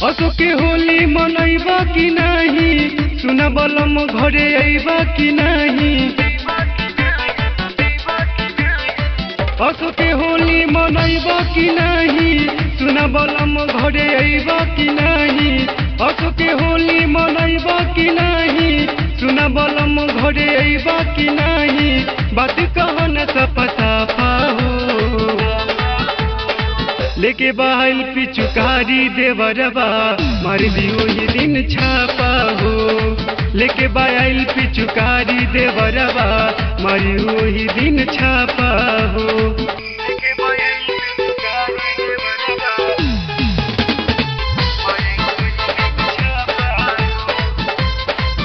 असो के होली मनैबा कि नाही सुन बलम घरे अइबा कि नाही असो के होली मनैबा कि नाही सुन बलम घरे अइबा कि नाही असो के होली मनैबा कि नाही सुन बलम घरे अइबा कि नाही बात कहन सपा साफा हो लेके बाहल पिचुकारी देवरबा मार दियो ये दिन छापा हो लेके बाहल पिचुकारी देवरबा मारियो ही दिन छापा हो लेके बाहल पिचुकारी देवरबा, मारियो ही दिन छापा हो।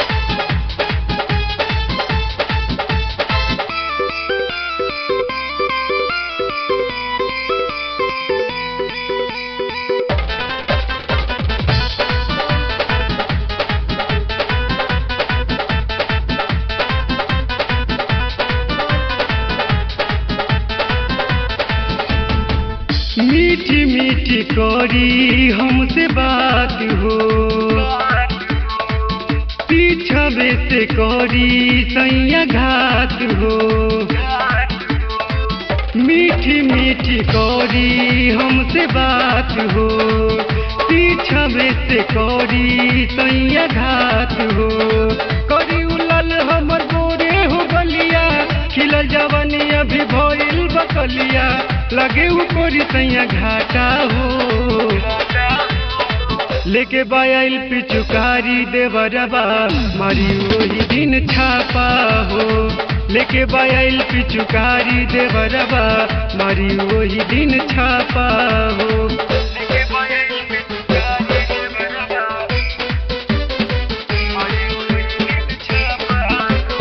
मीठी मीठी करी हमसे बात हो पीछावे से करी सैया घात हो मीठी मीठी करी हमसे बात हो पीछावे से करी सैया घात हो करी उलल हमर गोरे हो गलिया खिलल जवानी अभी भइल बकलिया लगे ऊपरी सैया घाटा हो लेके बायल पिचुकारी देवरबा मारी वही दिन छापा हो लेके बायल पिचुकारी देवरबा मारी वही दिन छापा हो लेके बायल पिचुकारी देवरबा, मारी वही दिन छापा हो।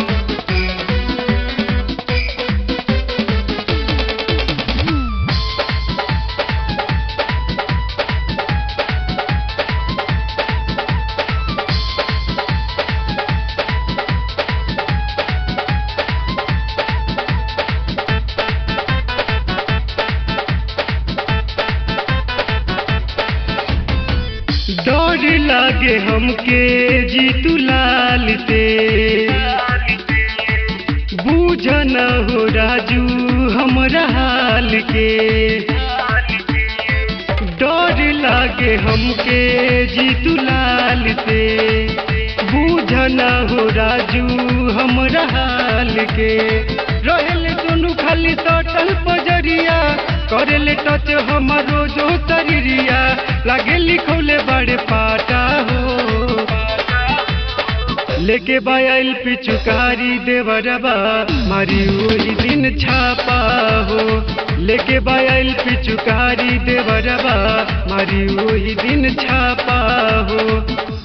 डर लागे हमके जीतू लाल से बूझ न हो राजू हमरा हाल के डर लागे हमके जीतू लाल से बूझ न हो राजू हमरा हाल के रहेले दोनों खाली सटल पजरिया करेले टच हमारो जो शरीरिया लागे लिखौले बड़े पाटा हो लेके बायल पिचुकारी देवरबा मारी वही दिन छापा हो लेके बायल पिचुकारी देवरबा मारी वही दिन छापा हो